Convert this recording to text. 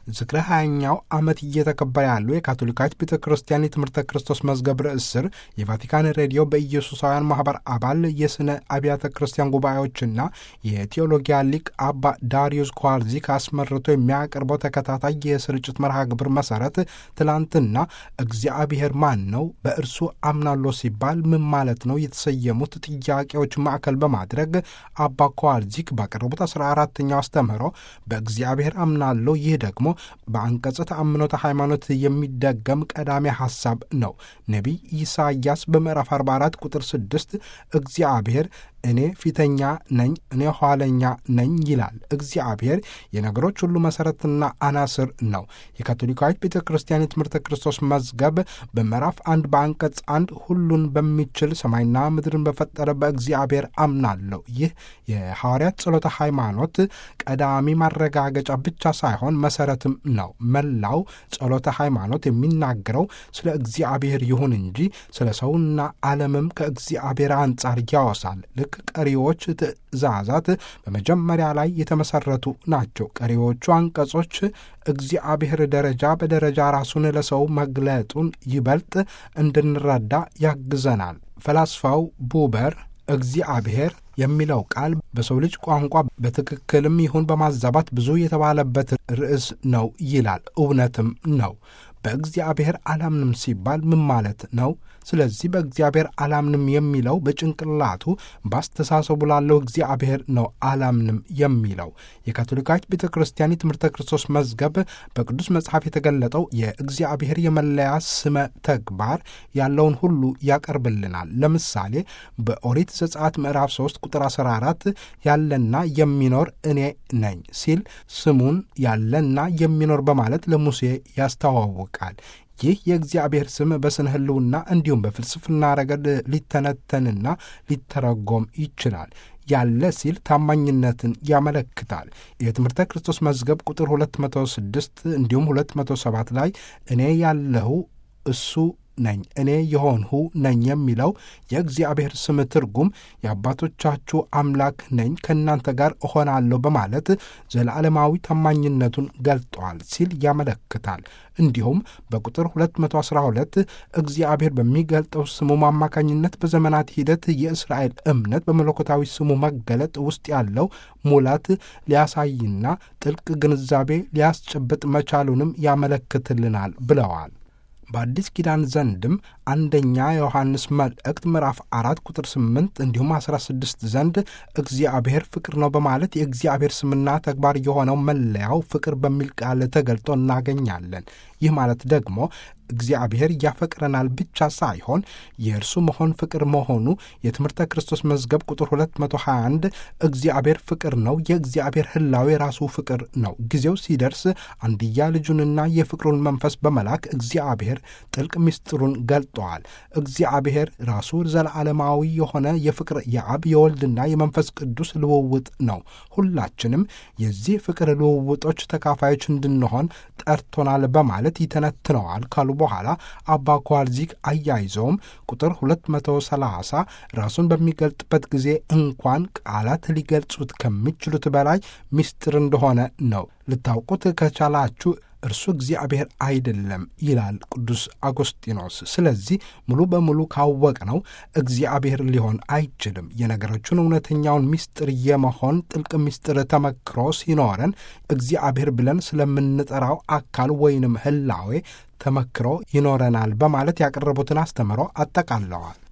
ዝክረ ሀያኛው ዓመት እየተከበረ ያለው የካቶሊካዊት ቤተ ክርስቲያን የትምህርተ ክርስቶስ መዝገብ ርዕስ ስር የቫቲካን ሬዲዮ በኢየሱሳውያን ማህበር አባል የሥነ አብያተ ክርስቲያን ጉባኤዎችና የቴዎሎጊያ ሊቅ አባ ዳሪዮስ ኳርዚ አስመርቶ የሚያቀርበው ተከታታይ የስርጭት መርሃ ግብር መሰረት ትላንትና እግዚአብሔር ማን ነው፣ በእርሱ አምናለሁ ሲባል ምን ማለት ነው የተሰየሙት ጥያቄዎች ማዕከል በማድረግ አባ ኳርዚክ ባቀረቡት አስራ አራተኛው አስተምህሮ በእግዚአብሔር አምናለሁ ይህ ደግሞ በአንቀጸ ተአምኖተ ሃይማኖት የሚደገም ቀዳሚ ሐሳብ ነው። ነቢይ ኢሳይያስ በምዕራፍ 44 ቁጥር 6 እግዚአብሔር እኔ ፊተኛ ነኝ፣ እኔ ኋለኛ ነኝ ይላል። እግዚአብሔር የነገሮች ሁሉ መሠረትና አናስር ነው። የካቶሊካዊት ቤተ ክርስቲያን የትምህርተ ክርስቶስ መዝገብ በምዕራፍ አንድ በአንቀጽ አንድ ሁሉን በሚችል ሰማይና ምድርን በፈጠረ በእግዚአብሔር አምናለሁ። ይህ የሐዋርያት ጸሎተ ሃይማኖት ቀዳሚ ማረጋገጫ ብቻ ሳይሆን መሠረትም ነው። መላው ጸሎተ ሃይማኖት የሚናገረው ስለ እግዚአብሔር ይሁን እንጂ ስለ ሰውና ዓለምም ከእግዚአብሔር አንጻር ያወሳል። ልክ ቀሪዎች ትእዛዛት በመጀመሪያ ላይ የተመሰረቱ ናቸው። ቀሪዎቹ አንቀጾች እግዚአብሔር ደረጃ በደረጃ ራሱን ለሰው መግለጡን ይበልጥ እንድንረዳ ያግዘናል። ፈላስፋው ቡበር እግዚአብሔር የሚለው ቃል በሰው ልጅ ቋንቋ በትክክልም ይሁን በማዛባት ብዙ የተባለበት ርዕስ ነው ይላል። እውነትም ነው። በእግዚአብሔር አላምንም ሲባል ምን ማለት ነው? ስለዚህ በእግዚአብሔር አላምንም የሚለው በጭንቅላቱ በአስተሳሰቡ ላለው እግዚአብሔር ነው አላምንም የሚለው። የካቶሊካዊት ቤተ ክርስቲያን የትምህርተ ክርስቶስ መዝገብ በቅዱስ መጽሐፍ የተገለጠው የእግዚአብሔር የመለያ ስመ ተግባር ያለውን ሁሉ ያቀርብልናል። ለምሳሌ በኦሪት ዘጸአት ምዕራፍ 3 ቁጥር 14 ያለና የሚኖር እኔ ነኝ ሲል ስሙን ያለና የሚኖር በማለት ለሙሴ ያስተዋውቃል። ይህ የእግዚአብሔር ስም በስነ ሕልውና እንዲሁም በፍልስፍና ረገድ ሊተነተንና ሊተረጎም ይችላል። ያለ ሲል ታማኝነትን ያመለክታል። የትምህርተ ክርስቶስ መዝገብ ቁጥር 206 እንዲሁም 207 ላይ እኔ ያለሁ እሱ ነኝ እኔ የሆንሁ ነኝ የሚለው የእግዚአብሔር ስም ትርጉም የአባቶቻችሁ አምላክ ነኝ ከእናንተ ጋር እሆናለሁ በማለት ዘላለማዊ ታማኝነቱን ገልጠዋል ሲል ያመለክታል። እንዲሁም በቁጥር 212 እግዚአብሔር በሚገልጠው ስሙ አማካኝነት በዘመናት ሂደት የእስራኤል እምነት በመለኮታዊ ስሙ መገለጥ ውስጥ ያለው ሙላት ሊያሳይና ጥልቅ ግንዛቤ ሊያስጨብጥ መቻሉንም ያመለክትልናል ብለዋል። በአዲስ ኪዳን ዘንድም አንደኛ የዮሐንስ መልእክት ምዕራፍ አራት ቁጥር ስምንት እንዲሁም አስራ ስድስት ዘንድ እግዚአብሔር ፍቅር ነው በማለት የእግዚአብሔር ስምና ተግባር የሆነው መለያው ፍቅር በሚል ቃል ተገልጦ እናገኛለን። ይህ ማለት ደግሞ እግዚአብሔር ያፈቅረናል ብቻ ሳይሆን የእርሱ መሆን ፍቅር መሆኑ የትምህርተ ክርስቶስ መዝገብ ቁጥር 221 እግዚአብሔር ፍቅር ነው፣ የእግዚአብሔር ሕላዌ ራሱ ፍቅር ነው። ጊዜው ሲደርስ አንድያ ልጁንና የፍቅሩን መንፈስ በመላክ እግዚአብሔር ጥልቅ ምስጢሩን ገልጠዋል። እግዚአብሔር ራሱ ዘለዓለማዊ የሆነ የፍቅር የአብ የወልድና የመንፈስ ቅዱስ ልውውጥ ነው። ሁላችንም የዚህ ፍቅር ልውውጦች ተካፋዮች እንድንሆን ጠርቶናል በማለት ይተነትነዋል ካሉ በኋላ አባ ኳርዚክ አያይዘውም ቁጥር 230 ራሱን በሚገልጥበት ጊዜ እንኳን ቃላት ሊገልጹት ከሚችሉት በላይ ምስጢር እንደሆነ ነው። ልታውቁት ከቻላችሁ እርሱ እግዚአብሔር አይደለም ይላል ቅዱስ አጎስጢኖስ። ስለዚህ ሙሉ በሙሉ ካወቅነው እግዚአብሔር ሊሆን አይችልም። የነገሮቹን እውነተኛውን ምስጢር የመሆን ጥልቅ ምስጢር ተመክሮ ሲኖረን እግዚአብሔር ብለን ስለምንጠራው አካል ወይንም ህላዌ ተመክሮ ይኖረናል በማለት ያቀረቡትን አስተምሮ አጠቃለዋል።